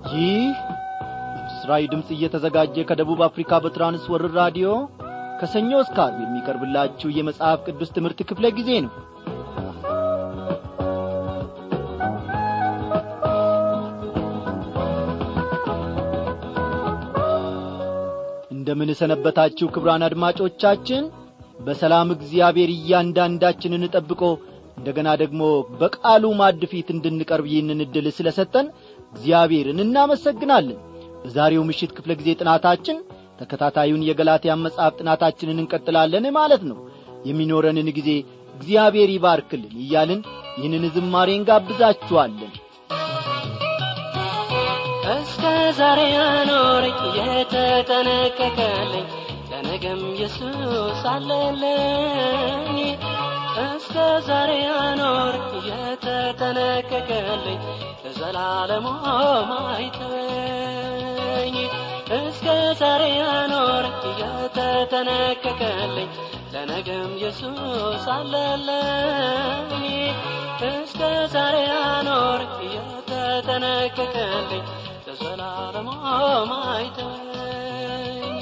ይህ ምስራዊ ድምፅ እየተዘጋጀ ከደቡብ አፍሪካ በትራንስወርር ራዲዮ ከሰኞ እስከ ዓርብ የሚቀርብላችሁ የመጽሐፍ ቅዱስ ትምህርት ክፍለ ጊዜ ነው እንደምን ሰነበታችሁ ክብራን አድማጮቻችን በሰላም እግዚአብሔር እያንዳንዳችንን ጠብቆ እንደገና ደግሞ በቃሉ ማድ ፊት እንድንቀርብ ይህንን ዕድል ስለ ሰጠን እግዚአብሔርን እናመሰግናለን በዛሬው ምሽት ክፍለ ጊዜ ጥናታችን ተከታታዩን የገላትያን መጽሐፍ ጥናታችንን እንቀጥላለን ማለት ነው የሚኖረንን ጊዜ እግዚአብሔር ይባርክልን እያልን ይህንን ዝማሬ እንጋብዛችኋለን እስከ ዛሬ ያኖረኝ የተጠነቀቀልኝ ለነገም ኢየሱስ አለለኝ እስከ ዛሬ ያኖረኝ የተጠነቀቀልኝ ለዘላለሙ ማይተወኝ እስከ ዛሬ ያኖረኝ የተጠነቀቀልኝ ለነገም ኢየሱስ አለለኝ እስከ ዛሬ ያኖረኝ የተጠነቀቀልኝ ለዘላለሙ ማይተወኝ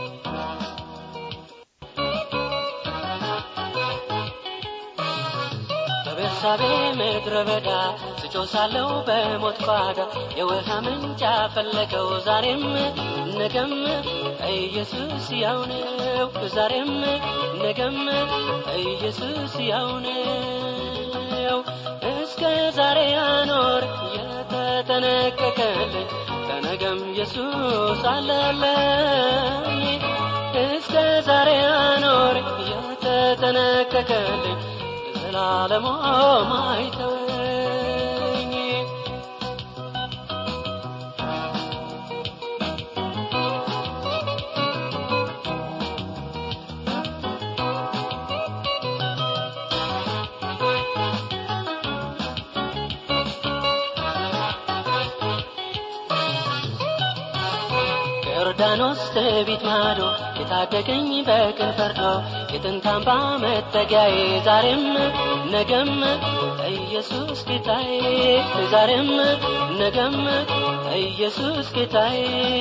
በቤርሳቤ ምድረ በዳ ስጮ ሳለው በሞት ጓዳ የውሃ ምንጭ ፈለገው ዛሬም ነገም ኢየሱስ ያው ነው ዛሬም ነገም ኢየሱስ ያው ነው እስከ ዛሬ ያኖር የተጠነቀቀልኝ ለነገም ኢየሱስ አለለኝ እስከ ዛሬ ያኖር የተጠነቀቀልኝ ለዘላለሙ ማይተወኝ ዮርዳኖስ ትቢት ማዶ የታደገኝ በቅን ፈርዶ የጥንት አምባ መጠጊያዬ ዛሬም ነገም ኢየሱስ ጌታዬ ዛሬም ነገም ኢየሱስ ጌታዬ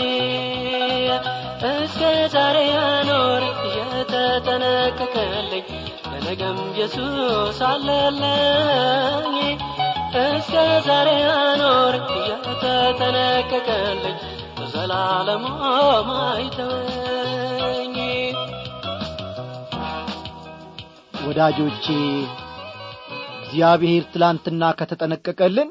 እስከ ዛሬ ያኖር የተጠነቀቀልኝ ለነገም ኢየሱስ አለለኝ እስከ ዛሬ ያኖር የተጠነቀቀልኝ ዘላለሙ ማይተወኝ ወዳጆቼ እግዚአብሔር ትላንትና ከተጠነቀቀልን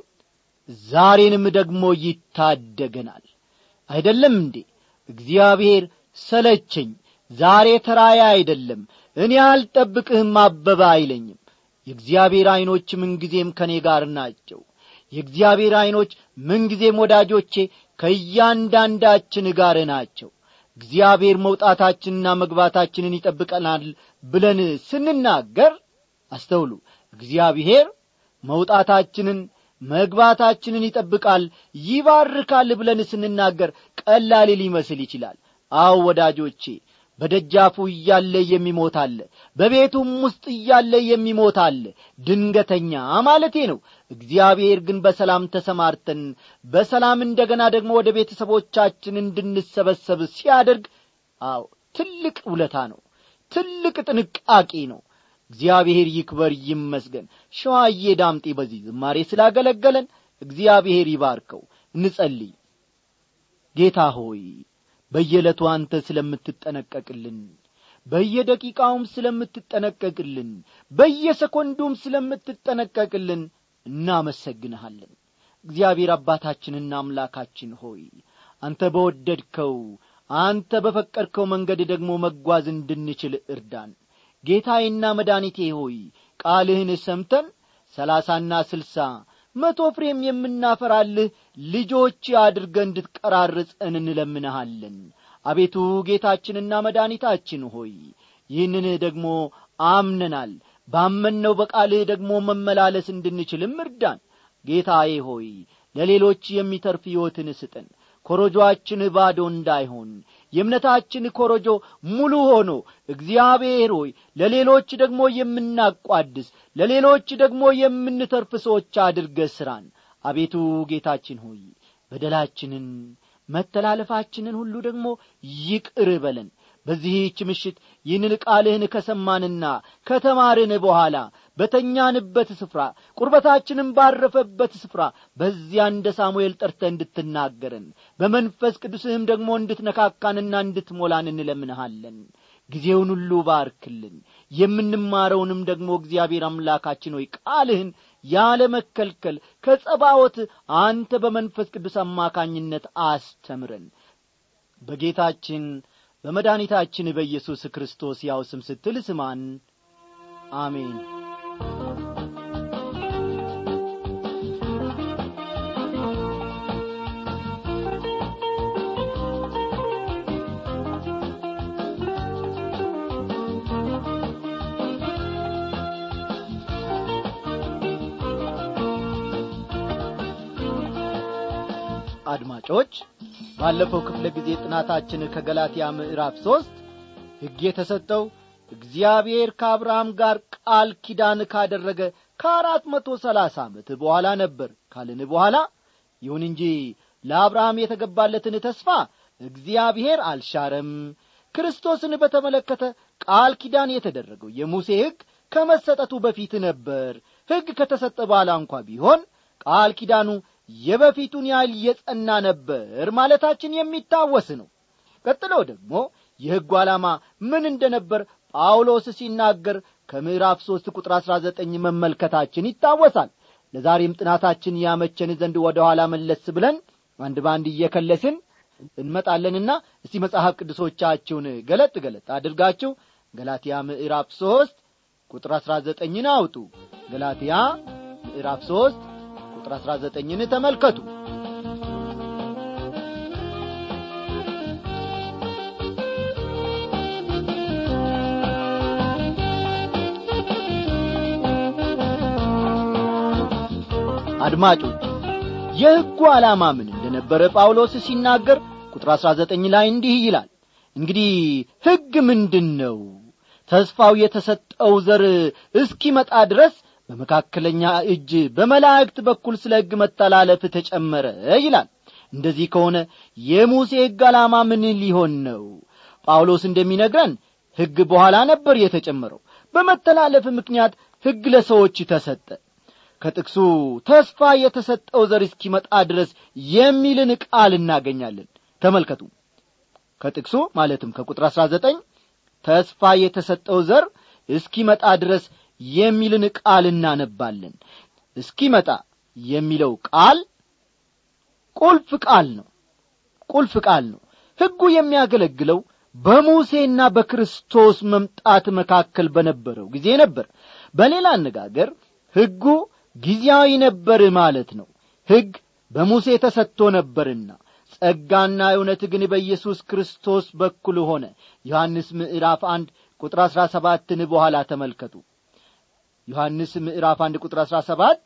ዛሬንም ደግሞ ይታደገናል አይደለም እንዴ እግዚአብሔር ሰለቸኝ ዛሬ ተራያ አይደለም እኔ አልጠብቅህም አበባ አይለኝም የእግዚአብሔር ዐይኖች ምንጊዜም ከእኔ ጋር ናቸው የእግዚአብሔር ዐይኖች ምንጊዜም ወዳጆቼ ከእያንዳንዳችን ጋር ናቸው እግዚአብሔር መውጣታችንና መግባታችንን ይጠብቀናል ብለን ስንናገር አስተውሉ እግዚአብሔር መውጣታችንን መግባታችንን ይጠብቃል ይባርካል ብለን ስንናገር ቀላል ሊመስል ይችላል አዎ ወዳጆቼ በደጃፉ እያለ የሚሞት አለ በቤቱም ውስጥ እያለ የሚሞት አለ ድንገተኛ ማለቴ ነው እግዚአብሔር ግን በሰላም ተሰማርተን በሰላም እንደገና ደግሞ ወደ ቤተሰቦቻችን እንድንሰበሰብ ሲያደርግ አዎ ትልቅ ውለታ ነው ትልቅ ጥንቃቄ ነው እግዚአብሔር ይክበር ይመስገን ሸዋዬ ዳምጤ በዚህ ዝማሬ ስላገለገለን እግዚአብሔር ይባርከው እንጸልይ ጌታ ሆይ በየዕለቱ አንተ ስለምትጠነቀቅልን በየደቂቃውም ስለምትጠነቀቅልን በየሰኮንዱም ስለምትጠነቀቅልን እናመሰግንሃለን እግዚአብሔር አባታችንና አምላካችን ሆይ አንተ በወደድከው አንተ በፈቀድከው መንገድ ደግሞ መጓዝ እንድንችል እርዳን ጌታዬና መድኃኒቴ ሆይ ቃልህን ሰምተን ሰላሳና ስልሳ መቶ ፍሬም የምናፈራልህ ልጆች አድርገ እንድትቀራርጸን እንለምንሃለን አቤቱ ጌታችንና መድኃኒታችን ሆይ ይህንን ደግሞ አምነናል ባመንነው በቃልህ ደግሞ መመላለስ እንድንችልም እርዳን ጌታዬ ሆይ ለሌሎች የሚተርፍ ሕይወትን ስጠን ኮረጆአችን ባዶ እንዳይሆን የእምነታችን ኮረጆ ሙሉ ሆኖ እግዚአብሔር ሆይ ለሌሎች ደግሞ የምናቋድስ ለሌሎች ደግሞ የምንተርፍ ሰዎች አድርገ ሥራን አቤቱ ጌታችን ሆይ በደላችንን መተላለፋችንን ሁሉ ደግሞ ይቅር በለን በዚህች ምሽት ይህንን ቃልህን ከሰማንና ከተማርን በኋላ በተኛንበት ስፍራ ቁርበታችንም ባረፈበት ስፍራ በዚያ እንደ ሳሙኤል ጠርተ እንድትናገረን በመንፈስ ቅዱስህም ደግሞ እንድትነካካንና እንድትሞላን እንለምንሃለን ጊዜውን ሁሉ ባርክልን የምንማረውንም ደግሞ እግዚአብሔር አምላካችን ሆይ ቃልህን ያለ መከልከል ከጸባወት አንተ በመንፈስ ቅዱስ አማካኝነት አስተምረን በጌታችን በመድኃኒታችን በኢየሱስ ክርስቶስ ያው ስም ስትል ስማን አሜን አድማጮች ባለፈው ክፍለ ጊዜ ጥናታችን ከገላትያ ምዕራፍ ሦስት ሕግ የተሰጠው እግዚአብሔር ከአብርሃም ጋር ቃል ኪዳን ካደረገ ከአራት መቶ ሰላሳ ዓመት በኋላ ነበር ካልን በኋላ ይሁን እንጂ ለአብርሃም የተገባለትን ተስፋ እግዚአብሔር አልሻረም ክርስቶስን በተመለከተ ቃል ኪዳን የተደረገው የሙሴ ሕግ ከመሰጠቱ በፊት ነበር ሕግ ከተሰጠ በኋላ እንኳ ቢሆን ቃል ኪዳኑ የበፊቱን ያህል የጸና ነበር ማለታችን የሚታወስ ነው ቀጥሎ ደግሞ የሕጉ ዓላማ ምን እንደነበር ጳውሎስ ሲናገር ከምዕራፍ ሦስት ቁጥር አሥራ ዘጠኝ መመልከታችን ይታወሳል ለዛሬም ጥናታችን ያመቸን ዘንድ ወደ ኋላ መለስ ብለን አንድ በአንድ እየከለስን እንመጣለንና እስቲ መጽሐፍ ቅዱሶቻችሁን ገለጥ ገለጥ አድርጋችሁ ገላትያ ምዕራፍ ሦስት ቁጥር አሥራ ዘጠኝን አውጡ ገላትያ ምዕራፍ ሦስት ቁጥር አሥራ ዘጠኝን ተመልከቱ አድማጮች የሕጉ ዓላማ ምን እንደነበረ ጳውሎስ ሲናገር ቁጥር አሥራ ዘጠኝ ላይ እንዲህ ይላል እንግዲህ ሕግ ምንድን ነው ተስፋው የተሰጠው ዘር እስኪመጣ ድረስ በመካከለኛ እጅ በመላእክት በኩል ስለ ሕግ መተላለፍ ተጨመረ ይላል እንደዚህ ከሆነ የሙሴ ሕግ ዓላማ ምን ሊሆን ነው ጳውሎስ እንደሚነግረን ሕግ በኋላ ነበር የተጨመረው በመተላለፍ ምክንያት ሕግ ለሰዎች ተሰጠ ከጥቅሱ ተስፋ የተሰጠው ዘር እስኪመጣ ድረስ የሚልን ቃል እናገኛለን ተመልከቱ ከጥቅሱ ማለትም ከቁጥር አሥራ ዘጠኝ ተስፋ የተሰጠው ዘር እስኪመጣ ድረስ የሚልን ቃል እናነባለን እስኪመጣ የሚለው ቃል ቁልፍ ቃል ነው ቁልፍ ቃል ነው ሕጉ የሚያገለግለው በሙሴና በክርስቶስ መምጣት መካከል በነበረው ጊዜ ነበር በሌላ አነጋገር ሕጉ ጊዜያዊ ነበር ማለት ነው ሕግ በሙሴ ተሰጥቶ ነበርና ጸጋና እውነት ግን በኢየሱስ ክርስቶስ በኩል ሆነ ዮሐንስ ምዕራፍ አንድ ቁጥር አሥራ ሰባትን በኋላ ተመልከቱ ዮሐንስ ምዕራፍ አንድ ቁጥር አሥራ ሰባት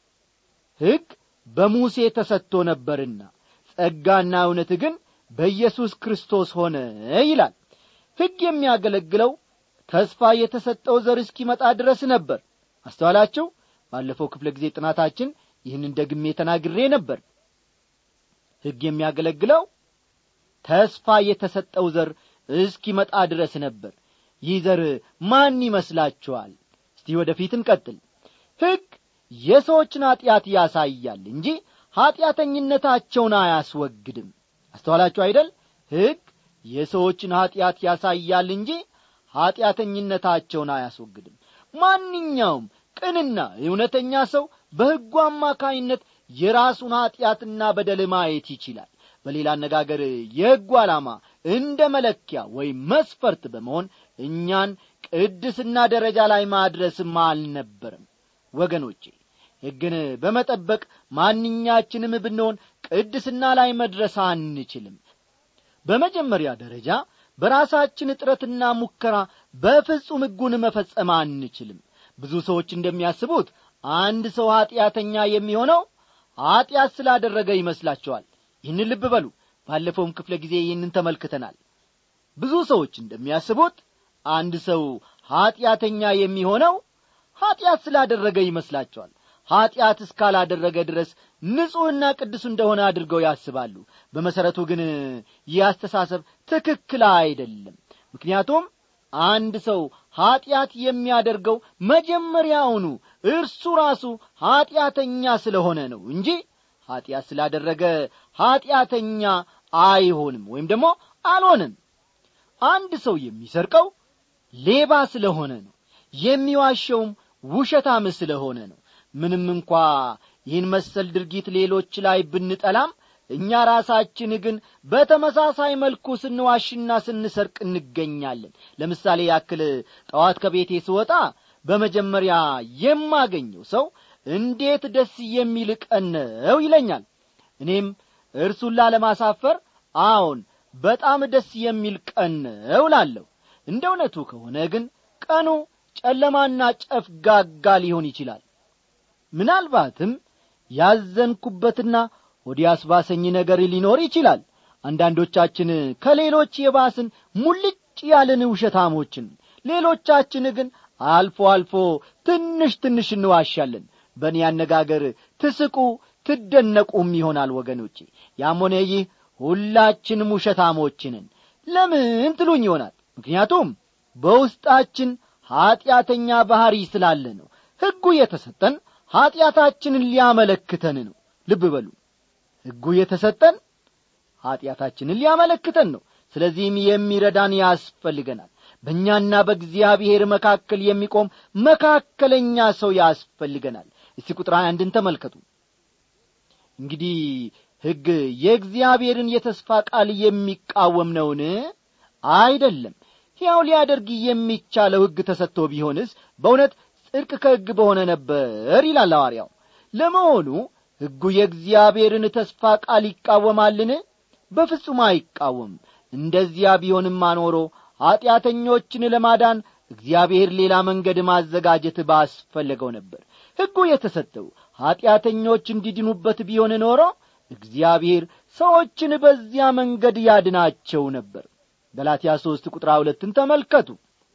ሕግ በሙሴ ተሰጥቶ ነበርና ጸጋና እውነት ግን በኢየሱስ ክርስቶስ ሆነ ይላል ሕግ የሚያገለግለው ተስፋ የተሰጠው ዘር እስኪመጣ ድረስ ነበር አስተዋላችሁ ባለፈው ክፍለ ጊዜ ጥናታችን ይህንን ደግሜ ተናግሬ ነበር ሕግ የሚያገለግለው ተስፋ የተሰጠው ዘር እስኪመጣ ድረስ ነበር ይህ ዘር ማን ይመስላችኋል እስቲ ወደፊት እንቀጥል ሕግ የሰዎችን ኀጢአት ያሳያል እንጂ ኀጢአተኝነታቸውን አያስወግድም አስተዋላችሁ አይደል ሕግ የሰዎችን ኀጢአት ያሳያል እንጂ ኀጢአተኝነታቸውን አያስወግድም ማንኛውም ቅንና እውነተኛ ሰው በሕጉ አማካይነት የራሱን ኀጢአትና በደል ማየት ይችላል በሌላ አነጋገር የሕጉ ዓላማ እንደ መለኪያ ወይም መስፈርት በመሆን እኛን ቅድስና ደረጃ ላይ ማድረስም አልነበርም ወገኖቼ ሕግን በመጠበቅ ማንኛችንም ብንሆን ቅድስና ላይ መድረስ አንችልም በመጀመሪያ ደረጃ በራሳችን ጥረትና ሙከራ በፍጹም ሕጉን መፈጸም አንችልም ብዙ ሰዎች እንደሚያስቡት አንድ ሰው ኀጢአተኛ የሚሆነው ኀጢአት ስላደረገ ይመስላቸዋል ይህን ልብ በሉ ባለፈውም ክፍለ ጊዜ ይህንን ተመልክተናል ብዙ ሰዎች እንደሚያስቡት አንድ ሰው ኀጢአተኛ የሚሆነው ኀጢአት ስላደረገ ይመስላቸዋል ኀጢአት እስካላደረገ ድረስ ንጹሕና ቅዱስ እንደሆነ አድርገው ያስባሉ በመሠረቱ ግን ይህ አስተሳሰብ ትክክል አይደለም ምክንያቱም አንድ ሰው ኀጢአት የሚያደርገው መጀመሪያውኑ እርሱ ራሱ ኀጢአተኛ ስለሆነ ነው እንጂ ኀጢአት ስላደረገ ኀጢአተኛ አይሆንም ወይም ደግሞ አልሆንም አንድ ሰው የሚሰርቀው ሌባ ስለሆነ ነው የሚዋሸውም ውሸታም ስለሆነ ነው ምንም እንኳ ይህን መሰል ድርጊት ሌሎች ላይ ብንጠላም እኛ ራሳችን ግን በተመሳሳይ መልኩ ስንዋሽና ስንሰርቅ እንገኛለን ለምሳሌ ያክል ጠዋት ከቤቴ ስወጣ በመጀመሪያ የማገኘው ሰው እንዴት ደስ የሚል ቀን ነው ይለኛል እኔም እርሱን ላለማሳፈር አዎን በጣም ደስ የሚል ቀን ነው ላለሁ እንደ እውነቱ ከሆነ ግን ቀኑ ጨለማና ጨፍጋጋ ሊሆን ይችላል ምናልባትም ያዘንኩበትና ወዲ አስባሰኝ ነገር ሊኖር ይችላል አንዳንዶቻችን ከሌሎች የባስን ሙልጭ ያልን ውሸታሞችን ሌሎቻችን ግን አልፎ አልፎ ትንሽ ትንሽ እንዋሻለን በእኔ አነጋገር ትስቁ ትደነቁም ይሆናል ወገኖቼ ያም ሆነ ይህ ሁላችንም ውሸታሞችንን ለምን ትሉኝ ይሆናል ምክንያቱም በውስጣችን ኀጢአተኛ ባሕሪ ስላለ ነው ሕጉ የተሰጠን ኀጢአታችንን ሊያመለክተን ነው ልብ በሉ ሕጉ የተሰጠን ኀጢአታችንን ሊያመለክተን ነው ስለዚህም የሚረዳን ያስፈልገናል በእኛና በእግዚአብሔር መካከል የሚቆም መካከለኛ ሰው ያስፈልገናል እስቲ ቁጥር አንድን ተመልከቱ እንግዲህ ሕግ የእግዚአብሔርን የተስፋ ቃል የሚቃወም ነውን አይደለም ሕያው ሊያደርግ የሚቻለው ሕግ ተሰጥቶ ቢሆንስ በእውነት ጽድቅ ከሕግ በሆነ ነበር ይላል ሐዋርያው ለመሆኑ ሕጉ የእግዚአብሔርን ተስፋ ቃል ይቃወማልን በፍጹም አይቃወም እንደዚያ ቢሆንም አኖሮ ኀጢአተኞችን ለማዳን እግዚአብሔር ሌላ መንገድ ማዘጋጀት ባስፈለገው ነበር ሕጉ የተሰጠው ኀጢአተኞች እንዲድኑበት ቢሆን ኖሮ እግዚአብሔር ሰዎችን በዚያ መንገድ ያድናቸው ነበር ገላትያ ሦስት ቁጥር ሁለትን ተመልከቱ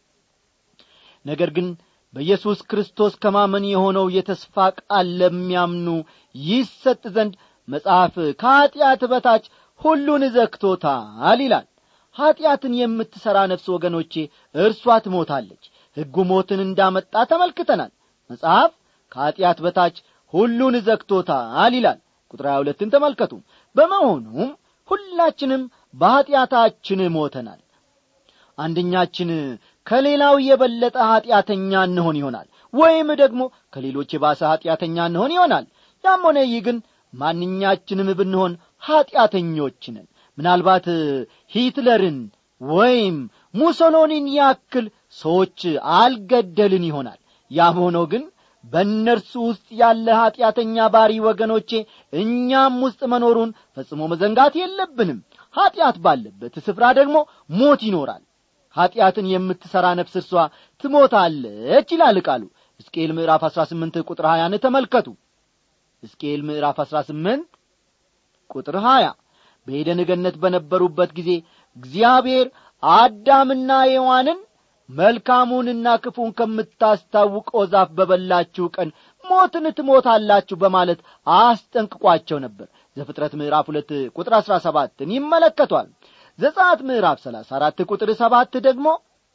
ነገር ግን በኢየሱስ ክርስቶስ ከማመን የሆነው የተስፋ ቃል ለሚያምኑ ይሰጥ ዘንድ መጽሐፍ ከኀጢአት በታች ሁሉን ዘግቶታል ይላል ኀጢአትን የምትሠራ ነፍስ ወገኖቼ እርሷ ትሞታለች ሕጉ ሞትን እንዳመጣ ተመልክተናል መጽሐፍ ከኀጢአት በታች ሁሉን ዘግቶታል ይላል ቁጥር ሀያ ሁለትን ተመልከቱ በመሆኑም ሁላችንም በኀጢአታችን ሞተናል አንደኛችን ከሌላው የበለጠ ኀጢአተኛ እንሆን ይሆናል ወይም ደግሞ ከሌሎች የባሰ ኀጢአተኛ እንሆን ይሆናል ያም ሆነ ይህ ግን ማንኛችንም ብንሆን ኀጢአተኞች ነን ምናልባት ሂትለርን ወይም ሙሶሎኒን ያክል ሰዎች አልገደልን ይሆናል ያም ሆኖ ግን በእነርሱ ውስጥ ያለ ኀጢአተኛ ባሪ ወገኖቼ እኛም ውስጥ መኖሩን ፈጽሞ መዘንጋት የለብንም ኀጢአት ባለበት ስፍራ ደግሞ ሞት ይኖራል ኀጢአትን የምትሠራ ነፍስ እርሷ ትሞታለች ይላል ቃሉ ሕዝቅኤል ምዕራፍ አሥራ ስምንት ቁጥር ሀያን ተመልከቱ ሕዝቅኤል ምዕራፍ አሥራ ስምንት ቁጥር ሀያ በኤደን ገነት በነበሩበት ጊዜ እግዚአብሔር አዳምና ሔዋንን መልካሙንና ክፉን ከምታስታውቀው ዛፍ በበላችሁ ቀን ሞትን ትሞታላችሁ በማለት አስጠንቅቋቸው ነበር ዘፍጥረት ምዕራፍ ሁለት ቁጥር አሥራ ሰባትን ይመለከቷል ዘጻት ምዕራፍ ሰላሳ አራት ቁጥር ሰባት ደግሞ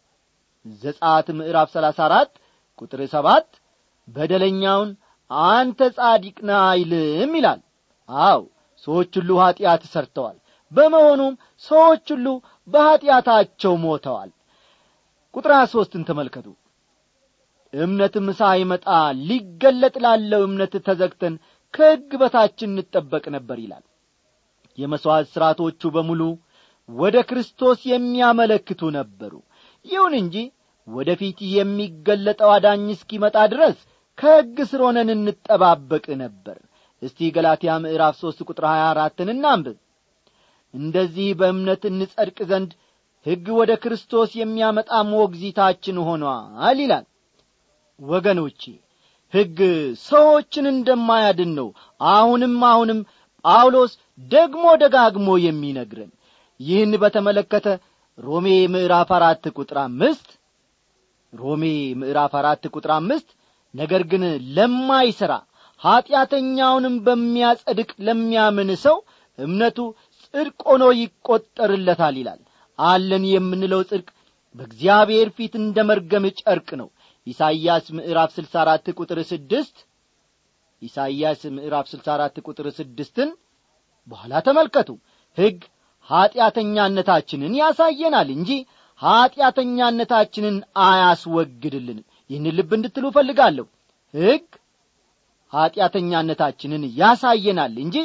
ዘጻት ምዕራፍ ሰላሳ አራት ቁጥር ሰባት በደለኛውን አንተ ጻዲቅ ነህ አይልም ይላል አው ሰዎች ሁሉ ኀጢአት ሰርተዋል በመሆኑም ሰዎች ሁሉ በኀጢአታቸው ሞተዋል ቁጥር ሀያ ሦስትን ተመልከቱ እምነትም ሳይመጣ ሊገለጥ ላለው እምነት ተዘግተን ከሕግ በታችን እንጠበቅ ነበር ይላል የመሥዋዕት ሥርዓቶቹ በሙሉ ወደ ክርስቶስ የሚያመለክቱ ነበሩ ይሁን እንጂ ወደ ፊት የሚገለጠው አዳኝ እስኪመጣ ድረስ ከሕግ ስር ሆነን እንጠባበቅ ነበር እስቲ ገላትያ ምዕራፍ ሦስት ቁጥር ሀያ አራትን እናንብብ እንደዚህ በእምነት እንጸድቅ ዘንድ ሕግ ወደ ክርስቶስ የሚያመጣ ሞግዚታችን ሆኗል ይላል ወገኖቼ ሕግ ሰዎችን እንደማያድን ነው አሁንም አሁንም ጳውሎስ ደግሞ ደጋግሞ የሚነግረን ይህን በተመለከተ ሮሜ ምዕራፍ አራት ቁጥር አምስት ሮሜ ምዕራፍ አራት ቁጥር አምስት ነገር ግን ለማይሠራ ኀጢአተኛውንም በሚያጸድቅ ለሚያምን ሰው እምነቱ ጽድቅ ሆኖ ይቈጠርለታል ይላል አለን የምንለው ጽድቅ በእግዚአብሔር ፊት እንደ መርገም ጨርቅ ነው ኢሳይያስ ምዕራፍ 64 ቁጥር ስድስት ኢሳይያስ ምዕራፍ 64 ቁጥር ስድስትን በኋላ ተመልከቱ ሕግ ኀጢአተኛነታችንን ያሳየናል እንጂ ኀጢአተኛነታችንን አያስወግድልንም ይህን ልብ እንድትሉ እፈልጋለሁ ሕግ ኀጢአተኛነታችንን ያሳየናል እንጂ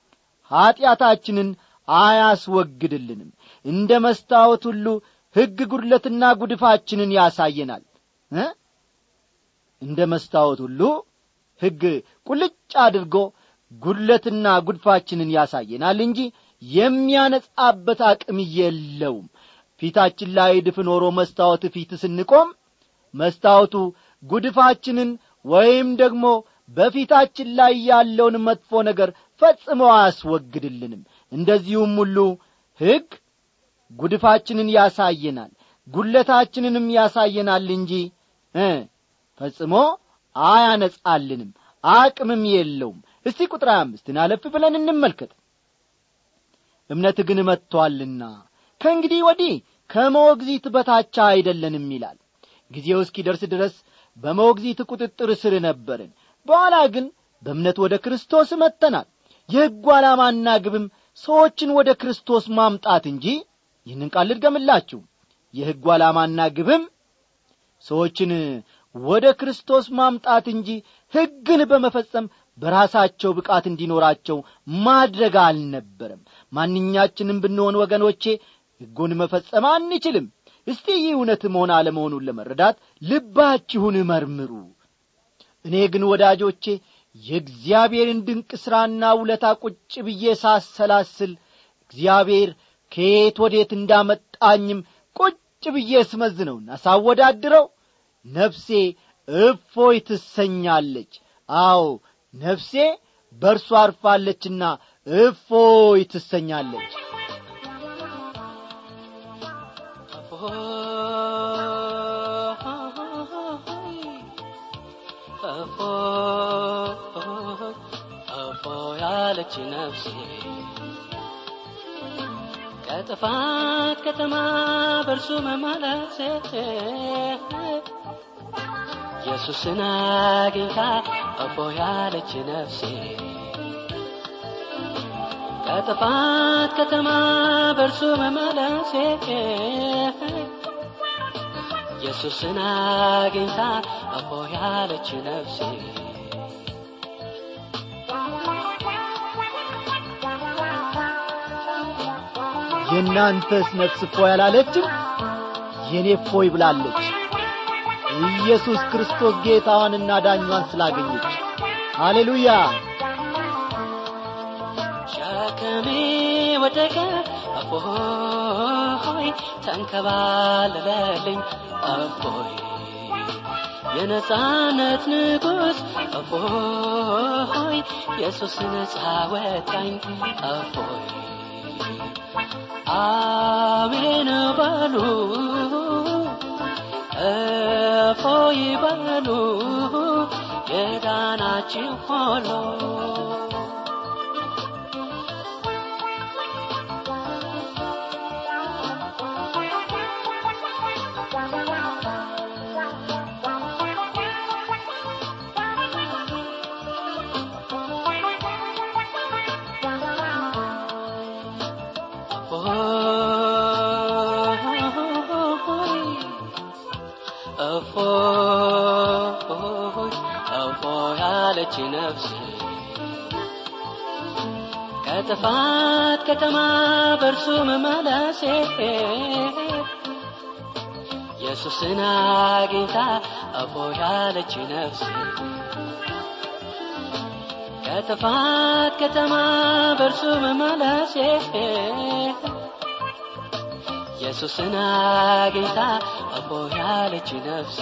ኀጢአታችንን አያስወግድልንም እንደ መስታወት ሁሉ ሕግ ጉድለትና ጉድፋችንን ያሳየናል እ እንደ መስታወት ሁሉ ሕግ ቁልጭ አድርጎ ጉድለትና ጉድፋችንን ያሳየናል እንጂ የሚያነጻበት አቅም የለውም ፊታችን ላይ ድፍ ኖሮ መስታወት ፊት ስንቆም መስታወቱ ጉድፋችንን ወይም ደግሞ በፊታችን ላይ ያለውን መጥፎ ነገር ፈጽሞ አያስወግድልንም እንደዚሁም ሁሉ ሕግ ጉድፋችንን ያሳየናል ጉለታችንንም ያሳየናል እንጂ እ ፈጽሞ አያነጻልንም አቅምም የለውም እስቲ ቁጥር አምስትን አለፍ ብለን እንመልከት እምነት ግን መጥቶአልና ከእንግዲህ ወዲህ ከሞግዚት በታቻ አይደለንም ይላል ጊዜው እስኪደርስ ድረስ በሞግዚት ቁጥጥር ስር ነበርን በኋላ ግን በእምነት ወደ ክርስቶስ መጥተናል የሕጉ ዓላማና ግብም ሰዎችን ወደ ክርስቶስ ማምጣት እንጂ ይህንን ቃል ልድገምላችሁ የሕጉ ዓላማና ግብም ሰዎችን ወደ ክርስቶስ ማምጣት እንጂ ሕግን በመፈጸም በራሳቸው ብቃት እንዲኖራቸው ማድረግ አልነበረም ማንኛችንም ብንሆን ወገኖቼ ሕጉን መፈጸም አንችልም እስቲ ይህ እውነት መሆን አለመሆኑን ለመረዳት ልባችሁን መርምሩ እኔ ግን ወዳጆቼ የእግዚአብሔርን ድንቅ ሥራና ውለታ ቁጭ ብዬ ሳሰላስል እግዚአብሔር ከየት ወዴት እንዳመጣኝም ቁጭ ብዬ ስመዝነውና ሳወዳድረው ነፍሴ እፎይ ትሰኛለች አዎ ነፍሴ በእርሱ አርፋለችና እፎይ ትሰኛለች እፎ ያለች ነፍሴ ከጥፋት ከተማ በእርሱ መመለሴ ኢየሱስን አግኝታ እፎ ያለች ነፍሴ ከጥፋት ከተማ በእርሱ መመለሴ ኢየሱስን አግኝታ እፎ ያለች ነፍሴ የእናንተስ ነፍስ እፎይ አላለችም የእኔ እፎይ ብላለች ኢየሱስ ክርስቶስ ጌታዋንና ዳኟን ስላገኘች ሃሌሉያ ሸክሜ ወደቀ እፎይ ተንከባለለልኝ እፎይ የነጻነት ንጉሥ እፎይ ኢየሱስ ነጻ ወጣኝ እፎይ አሜን በሉ እፎይ በሉ የዳናችሁ ሆኖ እፎይ እፎይ አለች ነፍሴ ከጥፋት ከተማ በእርሱ መመለሴ ኢየሱስን አግኝታ እፎይ አለች ነፍሴ ከጥፋት ከተማ በእርሱ መመለሴ ኢየሱስን አግኝታ እፎይ አለች ነፍሴ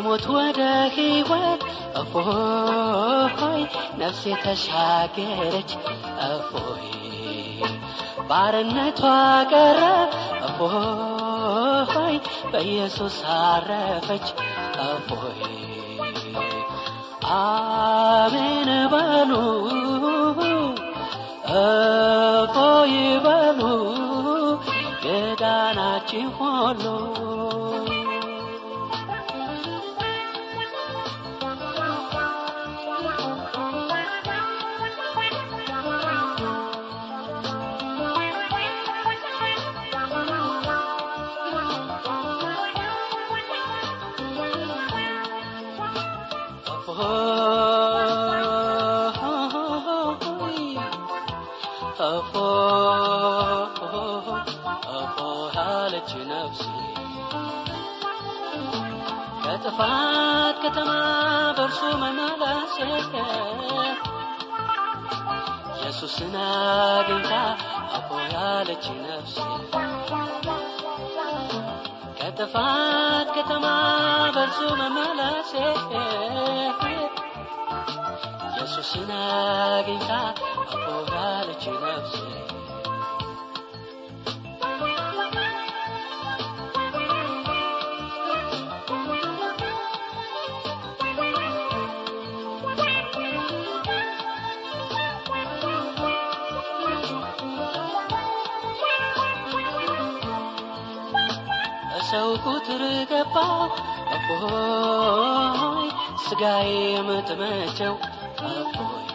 ከሞት ወደ ሕይወት እፎይ ነፍሴ ተሻገረች እፎይ ባርነቷ ቀረ እፎይ በኢየሱስ አረፈች እፎይ አሜን በሉ እፎይ በሉ የዳናችሁ ሁሉ አለች ነፍሴ ከጥፋት ከተማ በእርሱ መመለሴ ኢየሱስን አግኝታ አቦ ያለች ነፍሴ ከጥፋት ከተማ በእርሱ መመለሴ ኢየሱስን አግኝታ አቦ ያለች ነፍሴ ሰው ቁጥር ገባው አቦይ ስጋዬ የምትመቸው አቦይ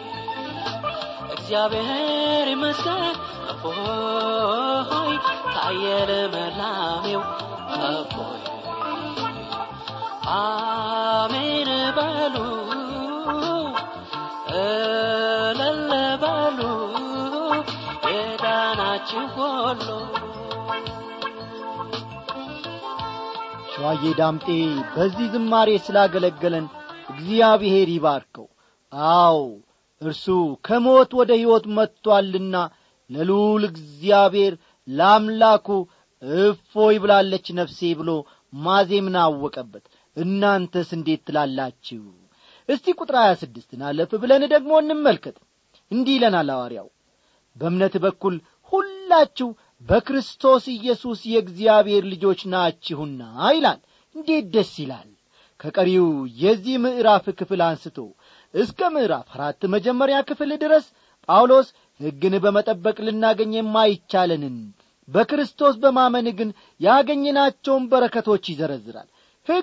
እግዚአብሔር ይመስገን አቦይ ታየ ልምላሜው አቦይ አሜን በሉ እልል በሉ የዳናችሁ ሁሉ ሸዋዬ ዳምጤ በዚህ ዝማሬ ስላገለገለን እግዚአብሔር ይባርከው አዎ እርሱ ከሞት ወደ ሕይወት መጥቶአልና ለልዑል እግዚአብሔር ለአምላኩ እፎይ ብላለች ነፍሴ ብሎ ማዜምን አወቀበት እናንተስ እንዴት ትላላችሁ እስቲ ቁጥር ሀያ ስድስትን አለፍ ብለን ደግሞ እንመልከት እንዲህ ይለናል ሐዋርያው በእምነት በኩል ሁላችሁ በክርስቶስ ኢየሱስ የእግዚአብሔር ልጆች ናችሁና ይላል እንዴት ደስ ይላል ከቀሪው የዚህ ምዕራፍ ክፍል አንስቶ እስከ ምዕራፍ አራት መጀመሪያ ክፍል ድረስ ጳውሎስ ሕግን በመጠበቅ ልናገኝ የማይቻለንን በክርስቶስ በማመን ግን ያገኘናቸውን በረከቶች ይዘረዝራል ሕግ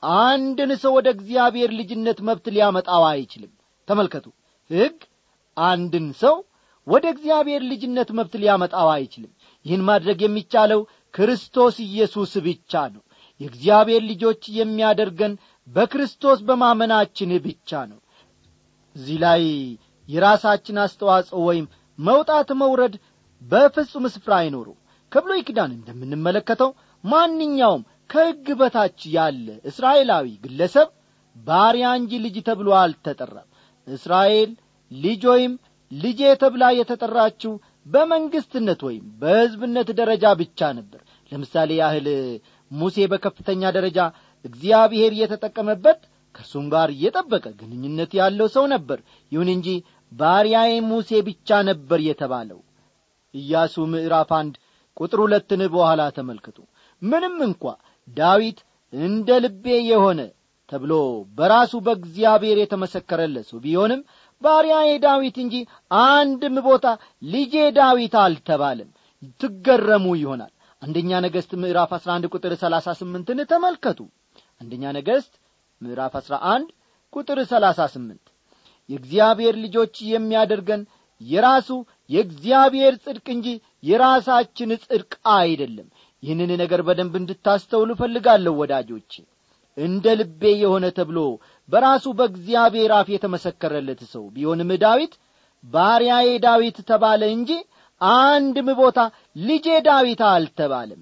አንድን ሰው ወደ እግዚአብሔር ልጅነት መብት ሊያመጣው አይችልም ተመልከቱ ሕግ አንድን ሰው ወደ እግዚአብሔር ልጅነት መብት ሊያመጣው አይችልም ይህን ማድረግ የሚቻለው ክርስቶስ ኢየሱስ ብቻ ነው የእግዚአብሔር ልጆች የሚያደርገን በክርስቶስ በማመናችን ብቻ ነው እዚህ ላይ የራሳችን አስተዋጽኦ ወይም መውጣት መውረድ በፍጹም ስፍራ አይኖሩ ከብሎይ ኪዳን እንደምንመለከተው ማንኛውም ከሕግ በታች ያለ እስራኤላዊ ግለሰብ ባሪያ እንጂ ልጅ ተብሎ አልተጠራም እስራኤል ልጅ ወይም ልጄ ተብላ የተጠራችው በመንግስትነት ወይም በሕዝብነት ደረጃ ብቻ ነበር ለምሳሌ ያህል ሙሴ በከፍተኛ ደረጃ እግዚአብሔር የተጠቀመበት ከእርሱም ጋር የጠበቀ ግንኙነት ያለው ሰው ነበር ይሁን እንጂ ባሪያዬ ሙሴ ብቻ ነበር የተባለው ኢያሱ ምዕራፍ አንድ ቁጥር ሁለትን በኋላ ተመልክቱ ምንም እንኳ ዳዊት እንደ ልቤ የሆነ ተብሎ በራሱ በእግዚአብሔር የተመሰከረለት ሰው ቢሆንም ባሪያዬ ዳዊት እንጂ አንድም ቦታ ልጄ ዳዊት አልተባለም ትገረሙ ይሆናል አንደኛ ነገሥት ምዕራፍ 11 ቁጥር 38ን ተመልከቱ አንደኛ ነገሥት ምዕራፍ 11 ቁጥር 38 የእግዚአብሔር ልጆች የሚያደርገን የራሱ የእግዚአብሔር ጽድቅ እንጂ የራሳችን ጽድቅ አይደለም ይህንን ነገር በደንብ እንድታስተውሉ እፈልጋለሁ ወዳጆቼ እንደ ልቤ የሆነ ተብሎ በራሱ በእግዚአብሔር አፍ የተመሰከረለት ሰው ቢሆንም ዳዊት ባሪያዬ ዳዊት ተባለ እንጂ አንድም ቦታ ልጄ ዳዊት አልተባለም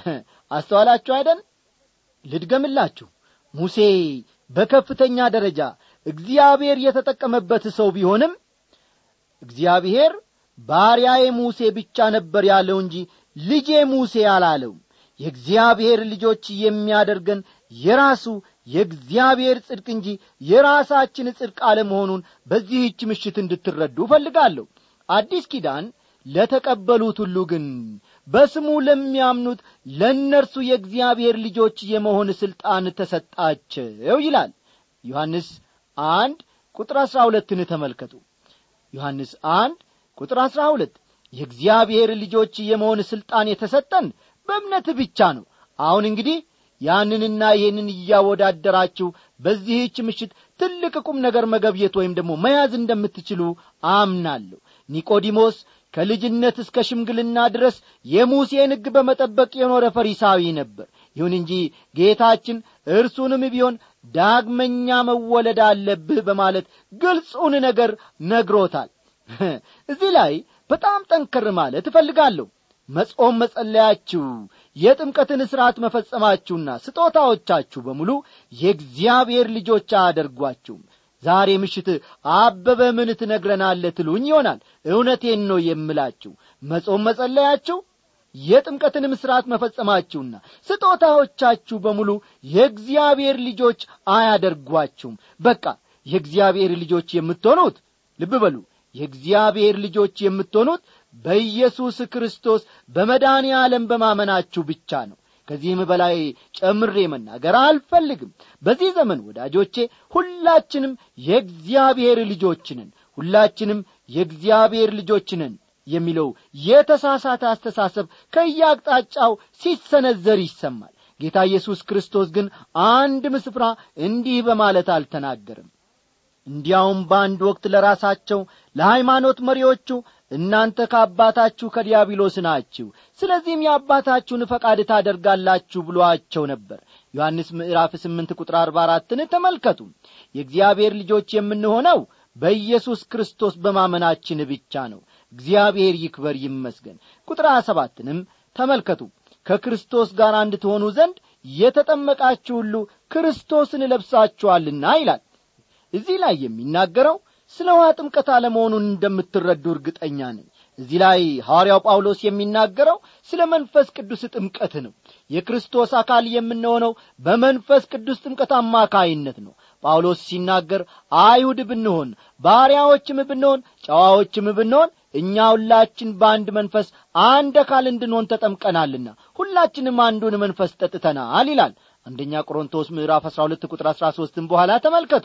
አስተዋላችሁ አይደን ልድገምላችሁ ሙሴ በከፍተኛ ደረጃ እግዚአብሔር የተጠቀመበት ሰው ቢሆንም እግዚአብሔር ባሪያዬ ሙሴ ብቻ ነበር ያለው እንጂ ልጄ ሙሴ አላለውም የእግዚአብሔር ልጆች የሚያደርገን የራሱ የእግዚአብሔር ጽድቅ እንጂ የራሳችን ጽድቅ አለመሆኑን በዚህች ምሽት እንድትረዱ እፈልጋለሁ አዲስ ኪዳን ለተቀበሉት ሁሉ ግን በስሙ ለሚያምኑት ለእነርሱ የእግዚአብሔር ልጆች የመሆን ሥልጣን ተሰጣቸው ይላል ዮሐንስ አንድ ቁጥር አሥራ ሁለትን ተመልከቱ ዮሐንስ አንድ ቁጥር አሥራ ሁለት የእግዚአብሔር ልጆች የመሆን ሥልጣን የተሰጠን በእምነት ብቻ ነው አሁን እንግዲህ ያንንና ይህንን እያወዳደራችሁ በዚህች ምሽት ትልቅ ቁም ነገር መገብየት ወይም ደግሞ መያዝ እንደምትችሉ አምናለሁ ኒቆዲሞስ ከልጅነት እስከ ሽምግልና ድረስ የሙሴን ሕግ በመጠበቅ የኖረ ፈሪሳዊ ነበር ይሁን እንጂ ጌታችን እርሱንም ቢሆን ዳግመኛ መወለድ አለብህ በማለት ግልጹን ነገር ነግሮታል እዚህ ላይ በጣም ጠንከር ማለት እፈልጋለሁ መጾም መጸለያችሁ የጥምቀትን ሥርዓት መፈጸማችሁና ስጦታዎቻችሁ በሙሉ የእግዚአብሔር ልጆች አያደርጓችሁም ዛሬ ምሽት አበበ ምን ትነግረናለ ትሉኝ ይሆናል እውነቴን ነው የምላችሁ መጾም መጸለያችሁ የጥምቀትንም ሥርዓት መፈጸማችሁና ስጦታዎቻችሁ በሙሉ የእግዚአብሔር ልጆች አያደርጓችሁም በቃ የእግዚአብሔር ልጆች የምትሆኑት ልብ በሉ የእግዚአብሔር ልጆች የምትሆኑት በኢየሱስ ክርስቶስ በመድኃኔ ዓለም በማመናችሁ ብቻ ነው ከዚህም በላይ ጨምሬ መናገር አልፈልግም በዚህ ዘመን ወዳጆቼ ሁላችንም የእግዚአብሔር ልጆችንን ሁላችንም የእግዚአብሔር ልጆችንን የሚለው የተሳሳተ አስተሳሰብ ከያቅጣጫው ሲሰነዘር ይሰማል ጌታ ኢየሱስ ክርስቶስ ግን አንድም ስፍራ እንዲህ በማለት አልተናገርም እንዲያውም በአንድ ወቅት ለራሳቸው ለሃይማኖት መሪዎቹ እናንተ ከአባታችሁ ከዲያብሎስ ናችሁ ስለዚህም የአባታችሁን ፈቃድ ታደርጋላችሁ ብሎአቸው ነበር ዮሐንስ ምዕራፍ ስምንት ቁጥር አርባ አራትን ተመልከቱ የእግዚአብሔር ልጆች የምንሆነው በኢየሱስ ክርስቶስ በማመናችን ብቻ ነው እግዚአብሔር ይክበር ይመስገን ቁጥር ሀያ ሰባትንም ተመልከቱ ከክርስቶስ ጋር እንድትሆኑ ዘንድ የተጠመቃችሁ ሁሉ ክርስቶስን ለብሳችኋልና ይላል እዚህ ላይ የሚናገረው ስለ ውሃ ጥምቀት አለመሆኑን እንደምትረዱ እርግጠኛ ነኝ እዚህ ላይ ሐዋርያው ጳውሎስ የሚናገረው ስለ መንፈስ ቅዱስ ጥምቀት ነው የክርስቶስ አካል የምንሆነው በመንፈስ ቅዱስ ጥምቀት አማካይነት ነው ጳውሎስ ሲናገር አይሁድ ብንሆን ባሪያዎችም ብንሆን ጨዋዎችም ብንሆን እኛ ሁላችን በአንድ መንፈስ አንድ አካል እንድንሆን ተጠምቀናልና ሁላችንም አንዱን መንፈስ ጠጥተናል ይላል አንደኛ ቆሮንቶስ ምዕራፍ 12 ቁጥር 13 በኋላ ተመልከቱ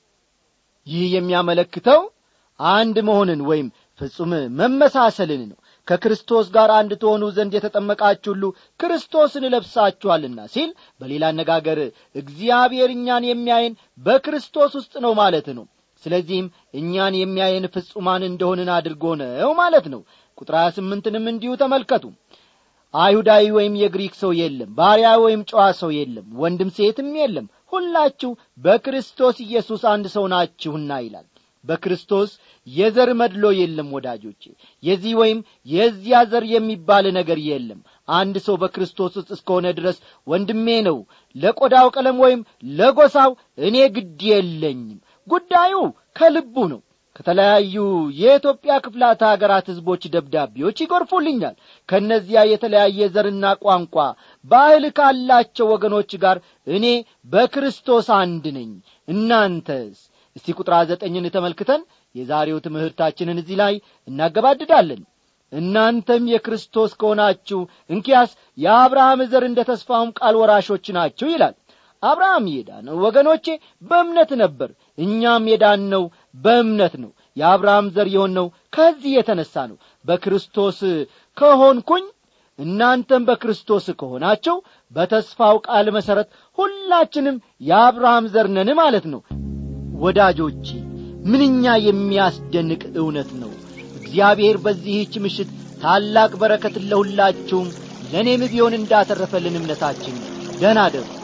ይህ የሚያመለክተው አንድ መሆንን ወይም ፍጹም መመሳሰልን ነው ከክርስቶስ ጋር አንድ ትሆኑ ዘንድ የተጠመቃችሁ ሁሉ ክርስቶስን ለብሳችኋልና ሲል በሌላ አነጋገር እግዚአብሔር እኛን የሚያየን በክርስቶስ ውስጥ ነው ማለት ነው ስለዚህም እኛን የሚያየን ፍጹማን እንደሆንን አድርጎ ነው ማለት ነው ቁጥር 28ንም እንዲሁ ተመልከቱ አይሁዳዊ ወይም የግሪክ ሰው የለም ባሪያ ወይም ጨዋ ሰው የለም ወንድም ሴትም የለም ሁላችሁ በክርስቶስ ኢየሱስ አንድ ሰው ናችሁና ይላል በክርስቶስ የዘር መድሎ የለም ወዳጆቼ የዚህ ወይም የዚያ ዘር የሚባል ነገር የለም አንድ ሰው በክርስቶስ ውስጥ እስከሆነ ድረስ ወንድሜ ነው ለቆዳው ቀለም ወይም ለጎሳው እኔ ግድ የለኝም ጉዳዩ ከልቡ ነው ከተለያዩ የኢትዮጵያ ክፍላተ ሀገራት ሕዝቦች ደብዳቤዎች ይጎርፉልኛል ከእነዚያ የተለያየ ዘርና ቋንቋ ባህል ካላቸው ወገኖች ጋር እኔ በክርስቶስ አንድ ነኝ እናንተስ እስቲ ቁጥር ዘጠኝን ተመልክተን የዛሬው ትምህርታችንን እዚህ ላይ እናገባድዳለን እናንተም የክርስቶስ ከሆናችሁ እንኪያስ የአብርሃም ዘር እንደ ተስፋውም ቃል ወራሾች ናችሁ ይላል አብርሃም የዳነው ወገኖቼ በእምነት ነበር እኛም የዳነው በእምነት ነው የአብርሃም ዘር የሆነው ከዚህ የተነሣ ነው በክርስቶስ ከሆንኩኝ እናንተም በክርስቶስ ከሆናችሁ በተስፋው ቃል መሠረት ሁላችንም የአብርሃም ዘር ነን ማለት ነው ወዳጆቼ ምንኛ የሚያስደንቅ እውነት ነው እግዚአብሔር በዚህች ምሽት ታላቅ በረከትን ለሁላችሁም ለእኔም ቢሆን እንዳተረፈልን እምነታችን ደናደሩ